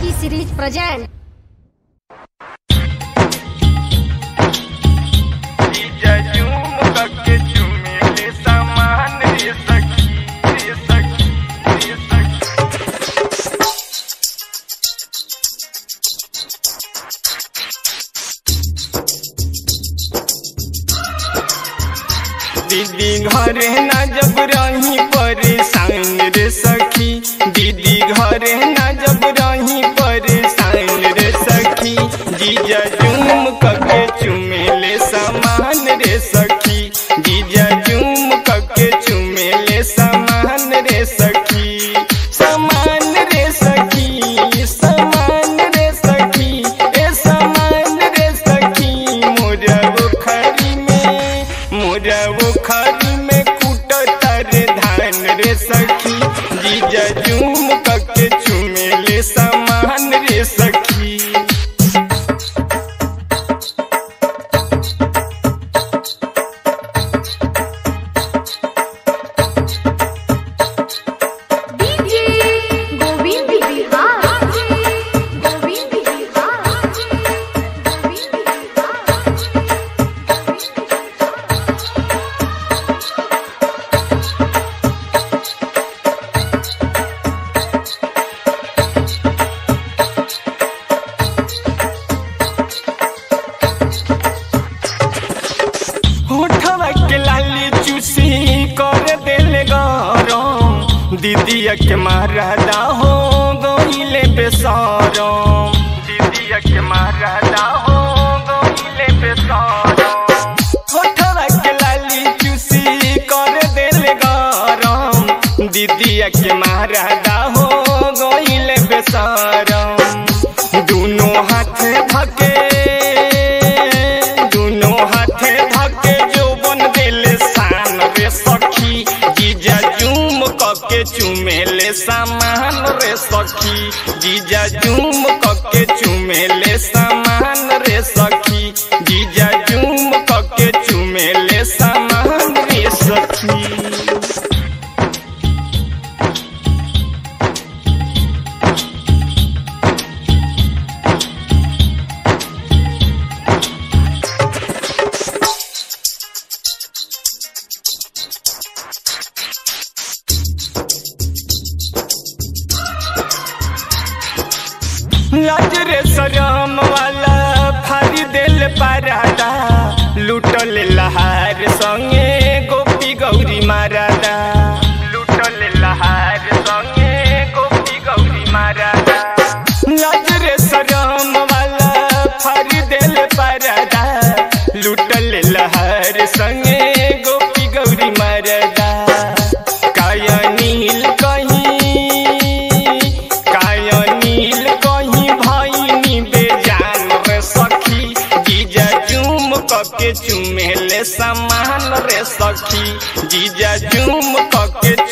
T Series present. जीजा झूम करके झूमेले सामान रे सखी रे सखी रे सखी दीदी घरे ना जब रही परेशान रे सखी दीदी घरे ना जब रही परेशान रे सखी जीजा झूम कके चुमेले सामान रे सखी जीजा झूम कके चुमेले सामान रे सखी सामान रे सखी सामान रे सखी ए सामान रे सखी मोरा बुखारी में मोरा बुखारी में कुटतर धान रे सखी जीजा झूम कके चुमेले सामान रे सखी DJ Govind Bihar. Govind Bihar. Govind होठवा के लाली चूसी कर दिल गरम दीदिया के मारदा हो गईले बेसरम दीदिया के मारदा हो गईले बेसरम होठवा के लाली चूसी कर दिल गरम दीदिया के मारदा हो गईले बेसरम दुनो हाथे धके दुनो हाथे धके जौबन देले शान रे सखी जीजा जूम कके चुमेले सामान रे सखी जीजा जूम कके चुमेले सामान रे सखी जीजा जूम कके चुमेले सामान रे सखी लाज रे शरम वाला फारी दिल परादा लुटल लहार संगे गोपी गौरी मारादा लुटल लहार संगे गोपी गौरी मारादा लाज रे शरम वाला फारी दिल परादा लुटल लहार संगे गोपी गौरी मारादा काया नील कहीं काया नील कहीं भाई बेजान रे सखी जीजा चूम कके चुमेले सामान रे सखी जीजा चूम कके